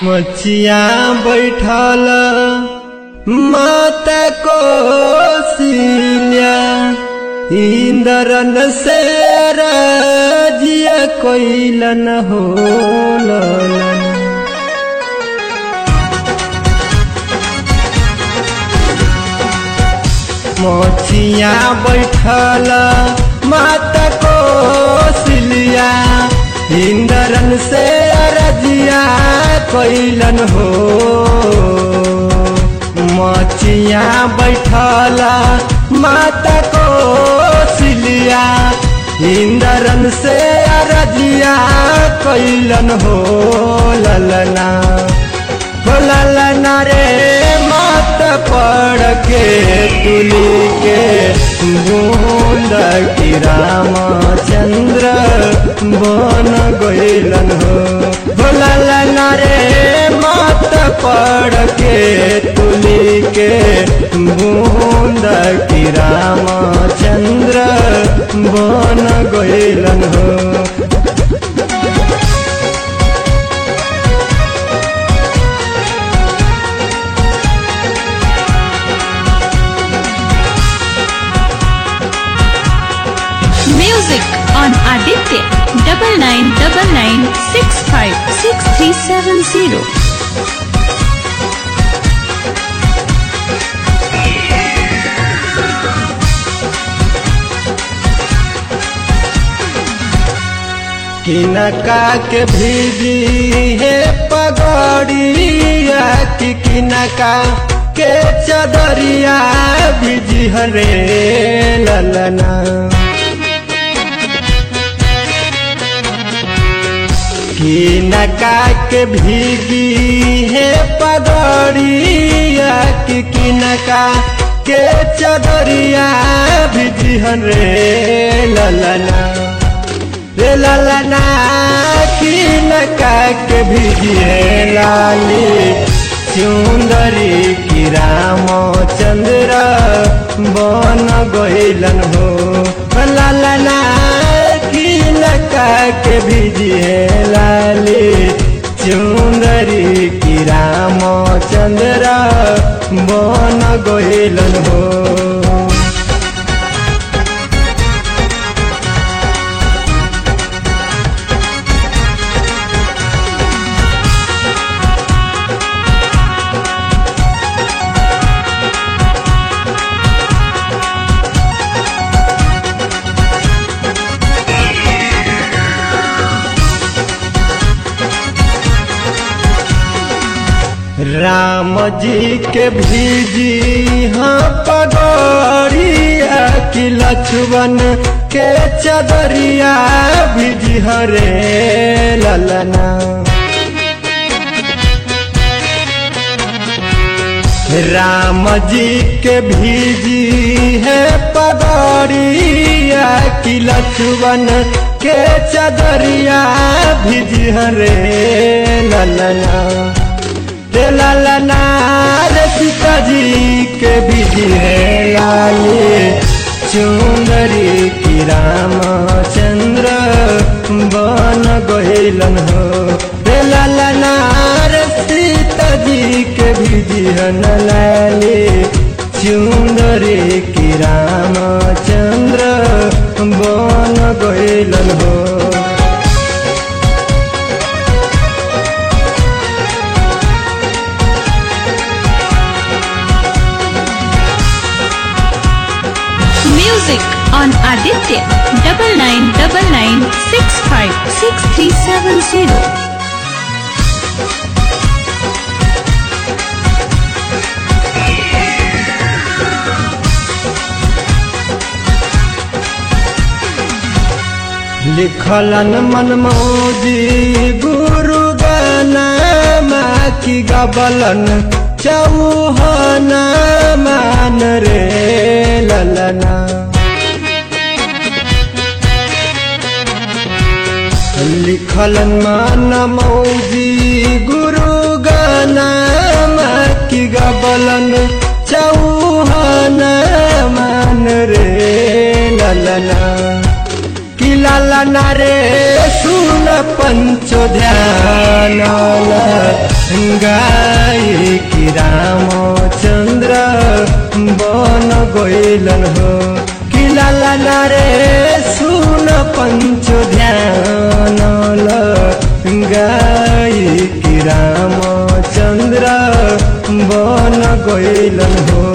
मचिया बैठल माता को सिलिया इंद्रन से राजिया कोइलन हो मोचिया बैठल माता को सिलिया इंद्रन से रजिया कैलन हो मोचिया बैठल माता को सिलिया इंद्रन से रजिया कैलन हो ललना हो ललना रे मात पड़ के तुली के बूंद की रामचंद्र बन गैलन हो हो ललना रे मात पड़ के तुली के बूंद की रामचंद्र बन गैलन हो Music on Aditya double nine double nine six five six three seven zero. किनका के भीजी है पगड़िया कि किनका के चदरिया भीजी हरे ललना किनका के भीगी है पगड़िया कि किनका के चदरिया भीजी हरे ललना रे ललना की नका के भिजिए लाली सुंदरी की रामचंद्र बन गैलन हो ललना की नका के भिजिए लाली सुंदरी की रामचंद्र बन गैलन हो राम जी के भीजी हाँ पगड़िया कि लक्ष्मण के चदरिया भीजी हरे ललना राम जी के भीजी है पगड़िया कि लक्ष्मण के चदरिया भीजी हरे ललना रे ललना रे सीताजी के बिजी है लाली चुंदरी की रामचंद्र बन गैलन हो रे ललना रे सीताजी के बिजी है लाली चुंदरी की रामचंद्र बन गैलन हो Music on Aditya double nine double nine six five six three seven zero. लिखलन मनमोजी गुरु गाना की गबलन चौहना मान रे ललना लिखलन मनमोजी गुरु गाना की गबलन चौहना मान रे ललना कि लालना रे सुन पंचो ध्यान गाय की रामचंद्र बन गइलन हो कि लाला नारे सुन पंचो ध्यान गाय की रामचंद्र बन गइलन हो